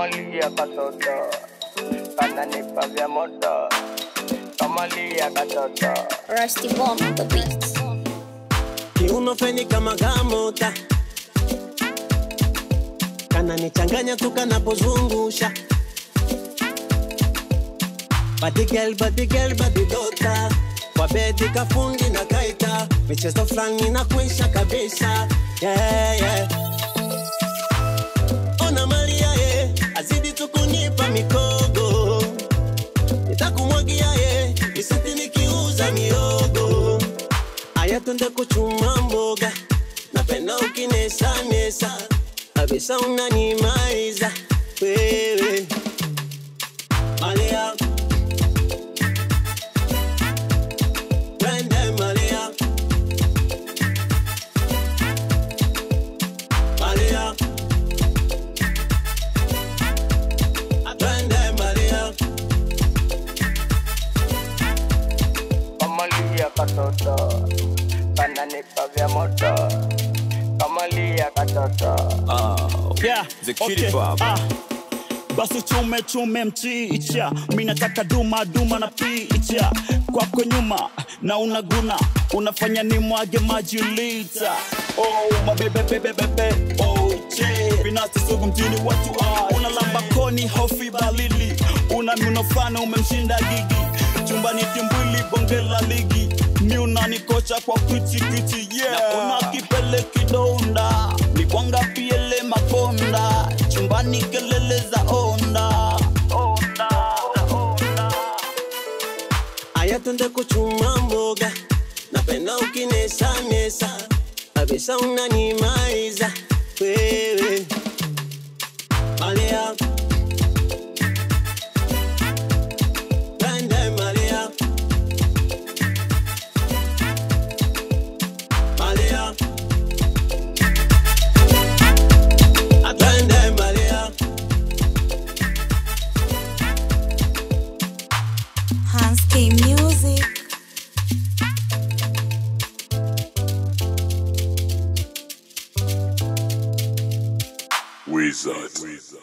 Kamalia katoto kananipa vya moto Kamalia katoto Rusty Bomb on the beats. kiuno feni kama gamota kananichanganya tu kanapozungusha badigel badigel badidota kwa bedi kafundi na kaita michezo fulani na kuisha kabisa yeah, yeah. ona malia ye azidi tu kunipa mikogo nitakumwagia ye isiti nikiuza miogo aya tunde kuchuma mboga napenda ukinesanesa kabisa unanimaliza wewe malia twende malia malia twende malia Kamalia katoto kananipa vya moto Kamalia katoto Yeah, The Kitty okay, Pop. ah. Basi chume chume mchicha, mi nataka duma duma na picha kwako nyuma na unaguna, unafanya ni mwage maji lita. Oh, mabebe bebe bebe, oh che, binafsi sugu mjini watu ah, unalamba koni hofi balili, una minofana umemshinda gigi, chumbani timbwili bonge la ligi, mi unanikocha kwa kwiti kwiti yeah, na una kipele kidonda, mikwanga piele makonda, chumbani kelele za onda, onda, za onda. aya tunde kuchuma mboga napenda ukinesanesa kabisa unanimaliza wewe malia twende malia malia twende malia Hans K Music. Wizard.